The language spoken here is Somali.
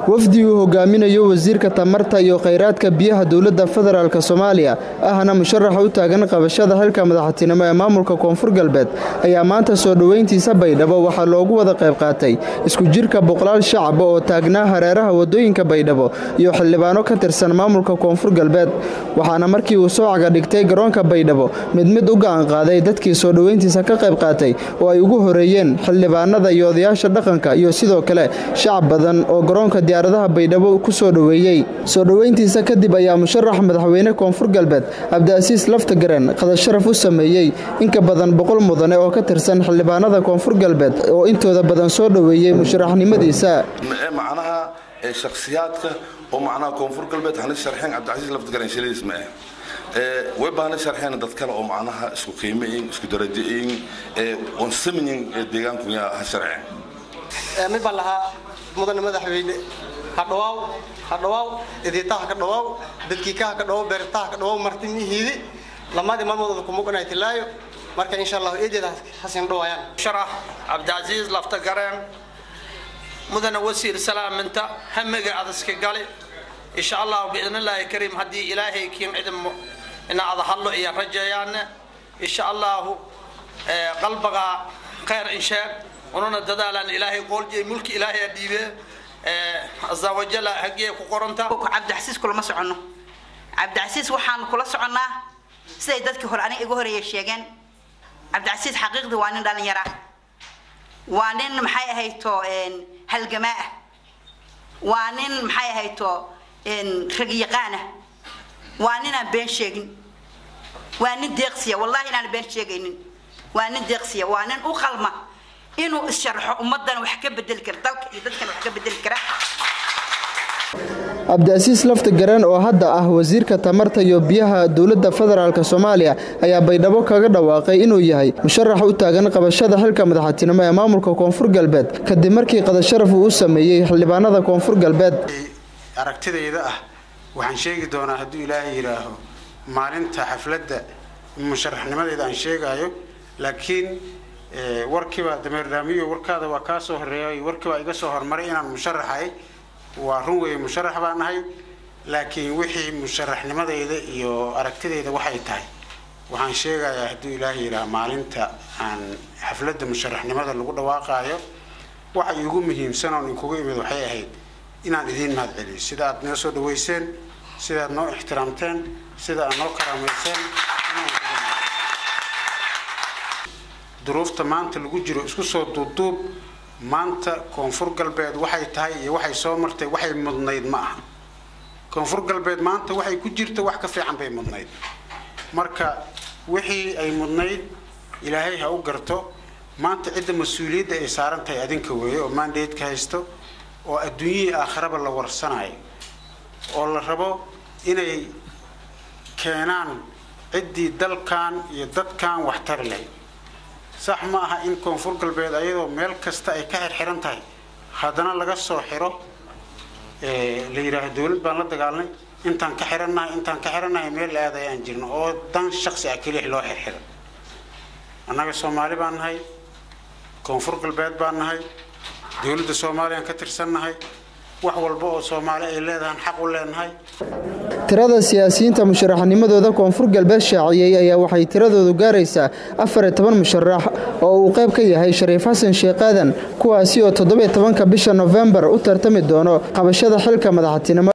wafdi uu hogaaminayo wasiirka tamarta iyo khayraadka biyaha dowladda federaalk soomaaliya ahna musharaxa u taagan qabashada xilka madaxtinimo ee maamulka koonfur galbeed ayaa maanta soo dhoweyntiisa baydhabo waxaa loogu wada qayb qaatay isku jirka boqolaal shacaba oo taagnaa hareeraha wadooyinka baydhabo iyo xildhibaano ka tirsan maamulka koonfur galbeed waxaana markii uu soo cagadhigtay garoonka baydhabo mid mid u gacan qaaday dadkii soo dhoweyntiisa ka qayb qaatay oo ay ugu horeeyeen xildhibaanada iyo odayaasha dhaqanka iyo sidoo kale shacab badan oo garoonka diyaaradaha baydhabo ku soo dhoweeyey soo dhoweyntiisa kadib ayaa musharax madaxweyne koonfur galbeed cabdiasiis laftagaren qadasharaf u sameeyey inka badan boqol mudane oo ka tirsan xildhibaanada koonfur galbeed oo intooda badan soo dhoweeyey musharaxnimadiisa macnaha shakhsiyaadka oo macnaha koonfur galbeed hana sharxeen cabdicasiis laftagaren shiliis ma ah way baana sharxeen dad kale oo macnaha isku qiimeyin isku darajayin oon samayin deegaanku ha sharceen mid baan lahaa mudane madaxweyne hadhawaaw hadhawaaw idiitaha ka dhawaaw dadkiikaha ka dhawaw beertaha ka dhawaw martimihiidi lamadii maalmoodooda kumuganay tilaayo marka insha allah eedeeda hasin dhawaayaan sharax cabdicasiis laftagareen mudane wasiir salaaminta hamiga adaska gali insha allah biidn illaahi kariim haddii ilaahay kiin cidin ina ada hadlo iyo rajeeyaane insha allahu qalbaga khayr insheeg ununa dadaalaan ilaahay qooljiy mulki ilaahay dhiibe azawajala hagee ku qoranta cabdicasiis kulama soconno cabdicasiis waxaanu kula soconnaa siday dadkii hore aniga iga horeeya sheegeen cabdicasiis xaqiiqdii waa nin dhalinyar ah waa nin maxay ahayto halgamaa ah waa nin maxay ahayto ragyaqaan ah waa ninaan been sheegin waa nin deeqsiya wallahi inaan been sheegaynin waa nin deeqsiya waa nin u qalma inuu isharxo ummadan wax ka bedeli kara dalka iyo dadkan wax ka bedeli kara cabdiasiis laftagaren oo hadda ah wasiirka tamarta iyo biyaha dowladda federaalk soomaaliya ayaa baydhabo kaga dhawaaqay inuu yahay musharax u taagan qabashada xilka madaxtinimo ee maamulka koonfur galbeed kadib markii qadasharaf uu u sameeyey xildhibaanada koonfur galbeed aragtidayda ah waxaan sheegi doonaa hadduu ilaahay yidhaaho maalinta xafladda musharaxnimadeeda aan sheegaayo laakiin warkiiba dameerdaamiyo warkaada waa kaa soo horeeyay warkiibaa iga soo hormaray inaan musharaxahay waa run weeye musharax baan ahay laakiin wixii musharaxnimadayda iyo aragtidayda waxay tahay waxaan sheegayaa hadduu ilaahay yidhaha maalinta aan xafladda musharaxnimada lagu dhawaaqaayo waxa iigu muhiimsan oon inkugu imid waxay ahayd inaan idiin mahad celiyo sida aad noo soo dhaweyseen sida aad noo ixtiraamteen sida aad noo karaamayseen duruufta maanta lagu jiro isku soo duubduub maanta koonfur galbeed waxay tahay iyo waxay soo martay waxay mudnayd ma aha koonfur galbeed maanta waxay ku jirta wax ka fiican bay mudnayd marka wixii ay mudnayd ilaahay ha u garto maanta cidda mas-uuliyadda ay saaran tahay adinka weeye oo maandaydka haysto oo adduunyihii aakharaba la warsanayo oo la rabo inay keenaan ciddii dalkan iyo dadkan waxtari lahayd sax ma aha in koonfur galbeed ayadoo meel kasta ay ka xirxiran tahay haddana laga soo xiro la yidhaaho dawlad baan la dagaalnay intaan ka xirannahay intaan ka xirannahay meel la aad ayaan jirno oo dan shaksi ah kelix loo xirxiro annaga soomaali baan nahay koonfur galbeed baan nahay dowladda soomaaliyaan ka tirsannahay wax walba oo soomaali ay leedahaan xaq u leenahay tirada siyaasiyiinta musharaxnimadooda koonfur galbeed shaaciyey ayaa waxay tiradoodu gaaraysaa afar iyo toban musharax oo uu qayb ka yahay shariif xasan sheekh aadan kuwaasi oo toddobiyo tobanka bisha nofembar u tartami doono qabashada xilka madaxtinimo